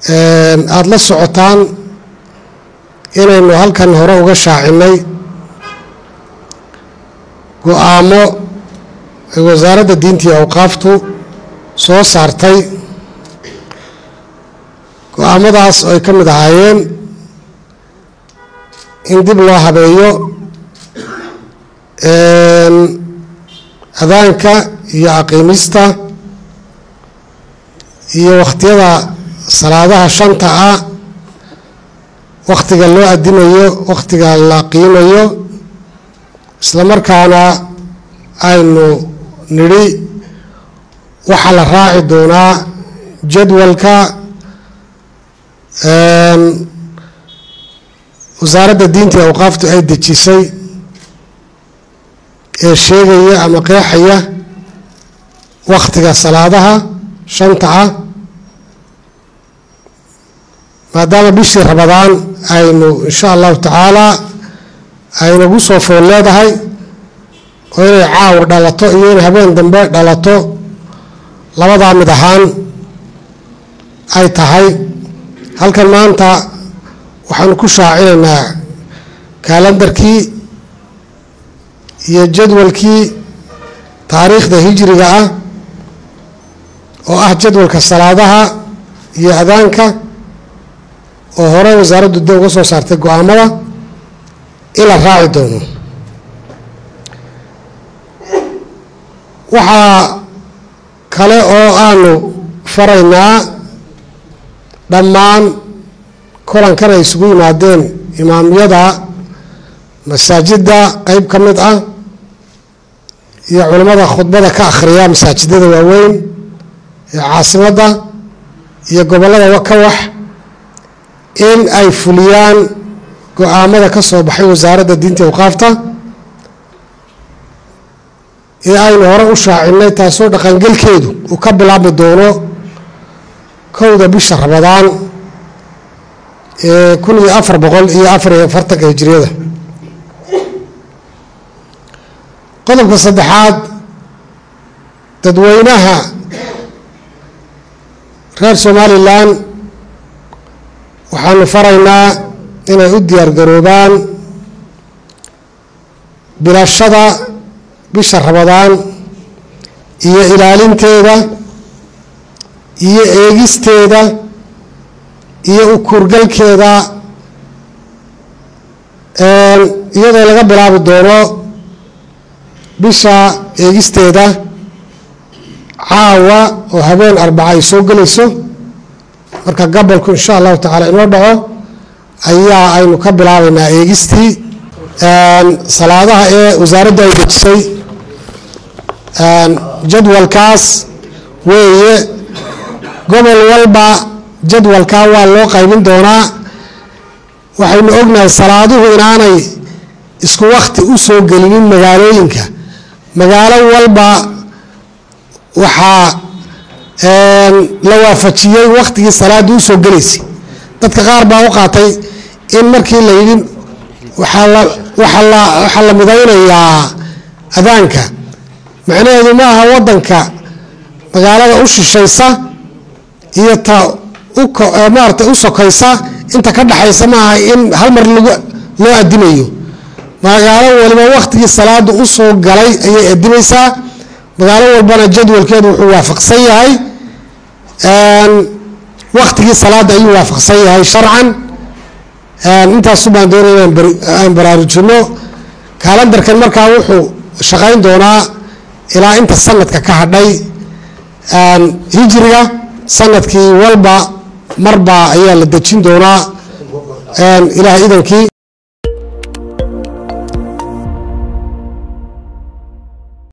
aada la socotaan inaynu halkan hore uga shaacinay go-aamo ay wasaaradda diinta iyo awqaaftu soo saartay go-aamadaas oo ay ka mid ahaayeen in dib loo habeeyo adaanka iyo aqiimista iyo wakhtiyada salaadaha shanta ah wakhtiga loo adimayo wakhtiga la qiimayo isla markaana aynu nidhi waxaa la raaci doonaa jadwalka wasaaradda diinta iyo awqaaftu ay dejisay ee sheegaya ama qeexaya wakhtiga salaadaha shanta ah maadaama bishii rabadaan aynu insha allahu tacaala aynagu soo fool leedahay oo inay caawa dhalato iyo inay habeen dambe dhalato labadaa mid ahaan ay tahay halkan maanta waxaanu ku shaacinaynaa kaalandarkii iyo jadwalkii taariikhda hijriga ah oo ah jadwalka salaadaha iyo adaanka oo hore wasaaraddu de uga soo saartay go-aamada in la raaci doono waxaa kale oo aanu faraynaa dhammaan kolankan ay isugu yimaadeen imaamyada masaajidda qeyb ka mid ah iyo culimmada khudbada ka akhriya masaajidada waaweyn ee caasimadda iyo gobollada ka wax in ay fuliyaan go-aamada ka soo baxay wasaaradda diinta awqaafta ee aynu hore u shaacinay taasoo dhaqangelkeedu uu ka bilaabmi doono kowda bisha rabadaan ee kun iyo afar boqol iyo afar iyo afartanka hijiriyada qodobka saddexaad dadweynaha reer somalilan waxaanu faraynaa inay u diyaargaroobaan bilashada bisha rabadaan iyo ilaalinteeda iyo eegisteeda iyo ukurgalkeeda iyadoo laga bilaabi doono bisha eegisteeda caawa oo habeen arbaca ay soo gelayso marka gabolku insha allahu tacaala inoo dhaco ayaa aynu ka bilaabaynaa eegistii salaadaha ee wasaaradda ay dejisay jadwalkaas weeye gobol walba jadwalkaa waa loo qaybin doonaa waxaynu ognahay salaaduhu inaanay isku wakti u soo gelinin magaalooyinka magaalo walba waxaa la waafajiyey wakhtigii salaada u soo gelaysay dadka qaar baa u qaatay in markii la yidhi waxaa la midaynayaa adaanka macnaheedu ma aha wadanka magaalada u shishaysa iyo ta maarata u sokaysa inta ka dhaxaysa maaha in hal mar loo adimayo magaalo waliba wakhtigii salaada u soo galay ayay adimaysaa magaalo walbana jadwalkeedu wuxuu waafaqsan yahay wakhtigii salaada ayuu waafaqsan yahay sharcan intaasu baan doonaya aan baraarujino kaalandarkan markaa wuxuu shaqayn doonaa ilaa inta sanadka ka hadhay hijriga sanadkii walba marba ayaa la dejin doonaa ilaah idankii